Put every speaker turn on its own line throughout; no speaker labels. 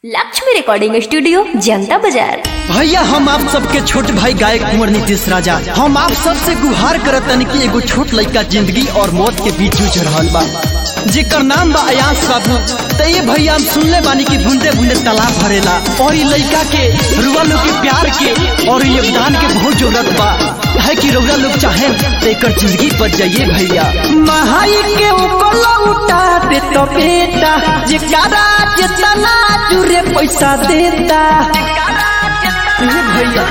Lakshmi recording studio जनता बाजार
भैया हम आप सबके छोट भाई गायक कुंवर नीतीश राजा हम आप सबसे गुहार करत तनी कि एगो छोट लड़का जिंदगी और मौत के बीच जूझ रहल बा जेकर नाम बा अयास बाबू तो ये भैया हम सुनले बानी कि बूंदे बूंदे तालाब भरेला और ये लड़का के रुआ लोग के प्यार के और योगदान के बहुत जरूरत बा है कि रउरा लोग चाहे तो एकर जिंदगी बच जाइए भैया महाई के ऊपर उठा दे तो बेटा जेकरा जितना जुरे पैसा देता भैया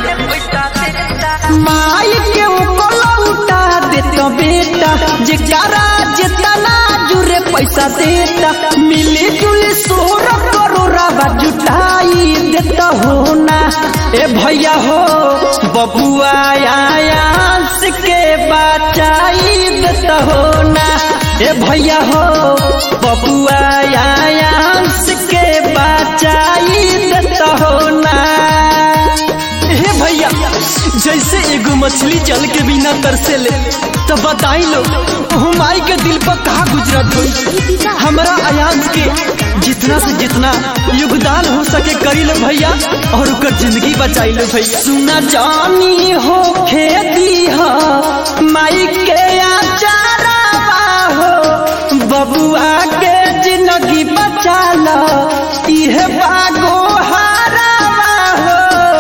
माई के ऊपर उठा दे तो बेटा जेकरा जितना जुरे पैसा देता मिली जुली सोर करोड़ा जुटाई देता हो ना ए भैया हो बबुआ आयांस के बचाई देता हो ना ए भैया हो बबुआ आयांस के बचाई देता हो ना हे भैया जैसे एगो मछली जल के बिना तरसे ले तो बताई लो हमारी के दिल पर कहा गुजरत हुई हमारा अयांश के जितना से जितना योगदान हो सके करी लो भैया और ओकर जिंदगी बचाई लो भैया सुना जानी हो खेती हो माई के आचारा हो बबुआ के जिंदगी बचा लो इहे बागो हारावा हो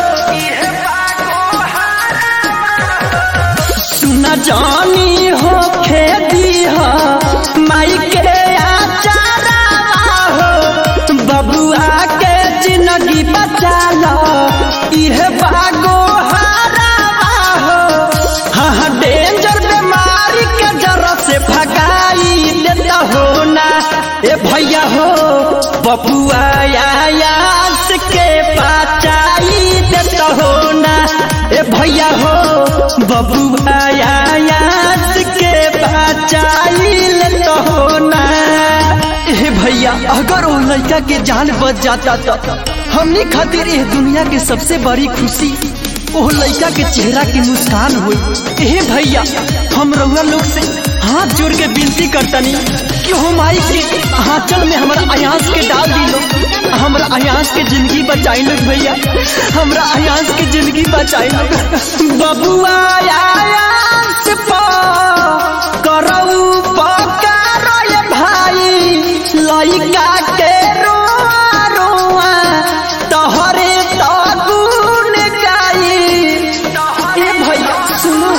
सुना जानी हो खेती हो माई के आचारा हो बबुआ के जिंदगी बचा लो इहे बागो हारावा हो हाँ हाँ डेंजर बीमारी के जरा से भगाई देता हो ना ए भैया हो बबुआ आयास के बचाई देता हो ना ए भैया हो बबुआ आयास के बचाई लेता हो ना ए भैया अगर वो लड़का के जान बच जाता तो हमने खातिर ये दुनिया के सबसे बड़ी खुशी वो लड़का के चेहरा की मुस्कान हुई ए भैया हम रउआ लोग से हाथ जोड़ के विनती करतनी कि हम आई के आंचल में हमारा अयांस के डाल दी लो हमरा अयांस के जिंदगी बचाई लो भैया हमरा अयांस के जिंदगी बचाई लो बबुआ अयांस पा करऊ पकारो ये भाई लइका के रोआ रोआ तोहरे तो गुण गाई ए भैया सुनो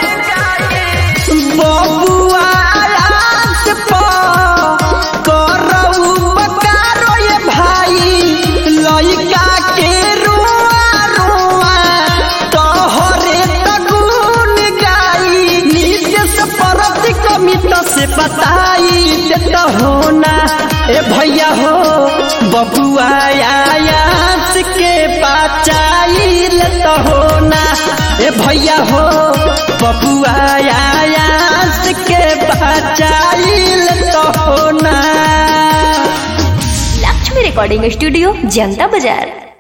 बबुआ आयास पा करऊ पकारो ये भाई लइका के रोआ रोआ तोहरे तो गुण गाई नीतीश परत कमित से बताई देता हो ना ए भैया हो बबुआ आयास के बचाई लेता हो ना ए भैया हो बबुआ आयास के बचाई लेता हो ना
लक्ष्मी रिकॉर्डिंग स्टूडियो जनता बाजार